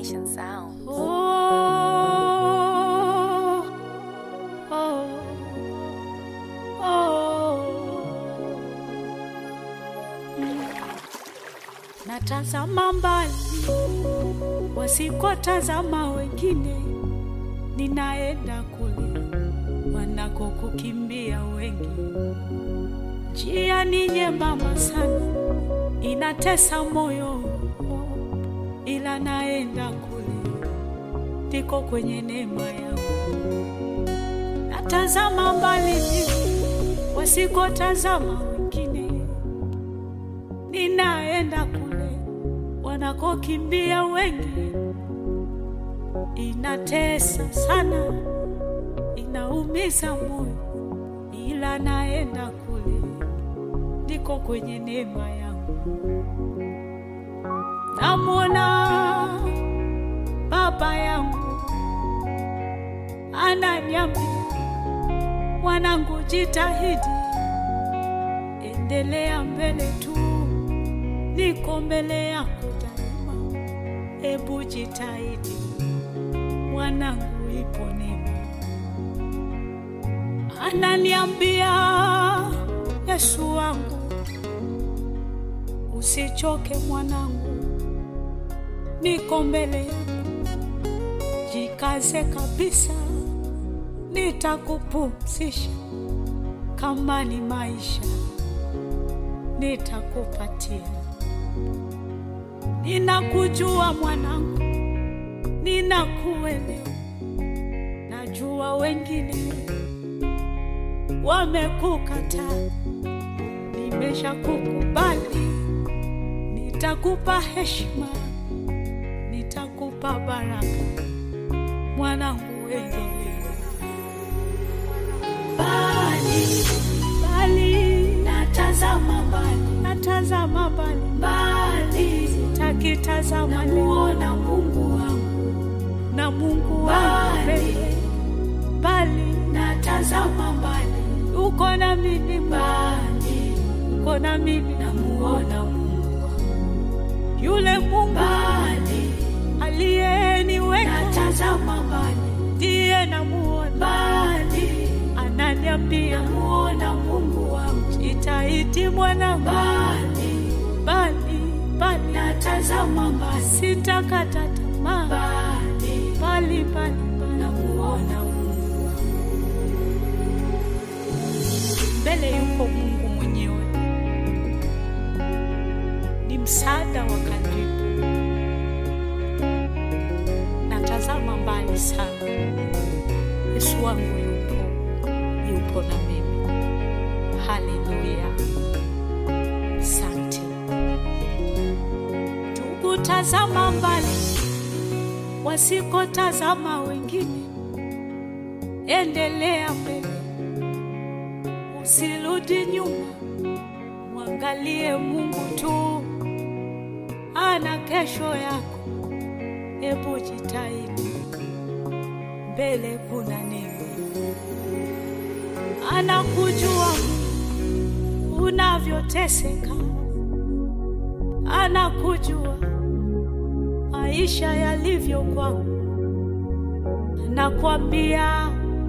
Nation Sound. Oh, oh, oh. Mm. Natazama mbali wasikotazama wengine, ninaenda kule wanakokukimbia wengi. Njia ni nyembamba sana, inatesa moyo, ila naenda kule ndiko kwenye neema yangu. Natazama mbali wasikotazama wengine, ninaenda kule wanakokimbia wengi. Inatesa sana, inaumiza moyo, ila naenda kule ndiko kwenye neema yangu. Namwona baba yangu ananiambia, mwanangu, jitahidi, endelea mbele tu, niko mbele yako daima. Ebu jitahidi mwanangu, ipo neema. Ananiambia, Yesu wangu, usichoke mwanangu, niko mbele yako, jikaze kabisa, nitakupumzisha. Kama ni maisha, nitakupatia. Ninakujua mwanangu, ninakuelewa. Najua wengine wamekukataa, nimeshakukubali. Nitakupa heshima, nitakupa baraka, mwanangu, endelea. Mbali, mbali, natazama mbali, natazama mbali, mbali, sitakitazama namuona Mungu wangu na Mungu wangu mbele, mbali, natazama mbali, uko na mimi mbali, uko na mimi namuona Mungu wangu yule Mungu mbali aliyeniweka, natazama mbali, ndiye namuona mbali, ananiambia namuona Mungu wangu, jitahidi mwana mbali, mbali, mbali, natazama mbali, sitakata tamaa mbali, mbali, mbali, mbali, namuona Mungu wangu, mbele yuko Mungu mwenyewe ni msaada wa karibu. Natazama mbali sana, Yesu wangu yupo, yupo na mimi. Haleluya, asante ndugu. Tazama mbali, wasikotazama wengine, endelea mbele, usirudi nyuma, mwangalie Mungu tu ana kesho yako. Hebu jitahidi, mbele kuna neema. Anakujua unavyoteseka, anakujua maisha yalivyo kwako, anakwambia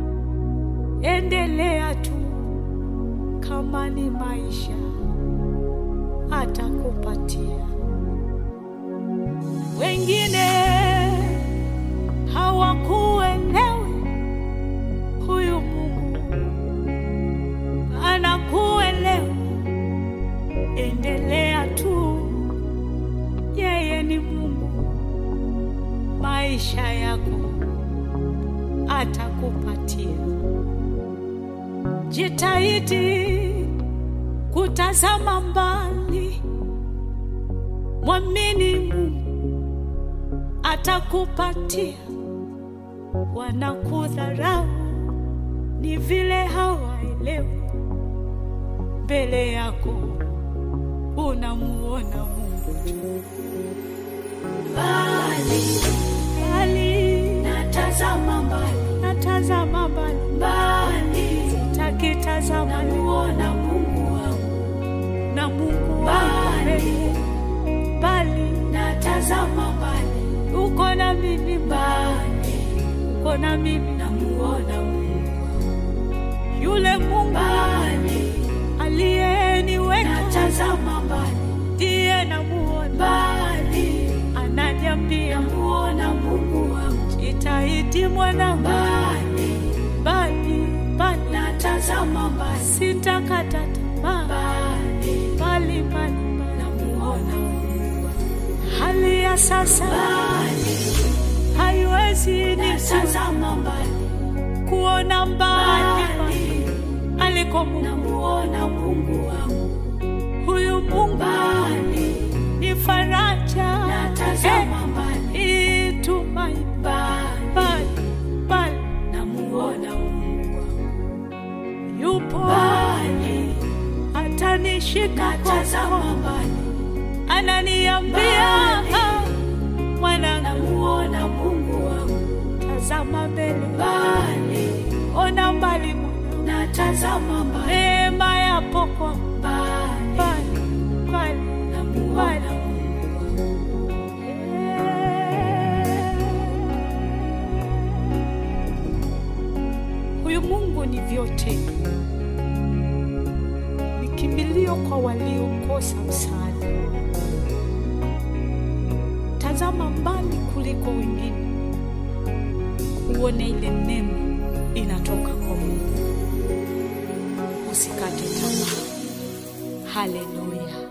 endelea tu, kama ni maisha atakupatia wengine hawakuelewi, huyu Mungu anakuelewa. Endelea tu, yeye ni Mungu, maisha yako atakupatia. Jitahidi kutazama mbali, mwamini Mungu atakupatia. Wanakudharau ni vile hawaelewi, mbele yako unamuona Mungu tu. Mbali mbali, natazama mbali, natazama mbali mbali, sitakitazama, namuona Mungu wangu na Mungu wangu mbali, natazama mbali, uko na mimi mbali, uko na mimi, namuona Mungu yule Mungu mbali, aliyeniweka natazama mbali ndiye namuona, mbali, ananiambia namuona Mungu wangu jitahidi mwanangu, mbali, bali bali natazama mbali sitakata tamaa, mbali, bali bali bali. namuona Mungu Hali ya sasa mbali, haiwezi ni natazama mbali kuona mbali mbali, aliko Mungu. namuona Mungu wangu Huyu Mungu mbali, ni faraja, natazama mbali eh, tumaini mbali, bali bali namuona Mungu wangu yupo mbali, atanishika natazama mkono, mbali ananiambia Mbali. "Ah, mwanangu, namuona Mungu wangu tazama mbele, mbali, ona mbali mwanangu, natazama mbali neema yapo kwa mbali, mbali mbali namuona Mungu wangu Huyu Mungu ni vyote, ni kimbilio kwa waliokosa msaada. Tazama mbali kuliko wengine, uone ile neema inatoka kwa Mungu. Usikate tamaa. Haleluya!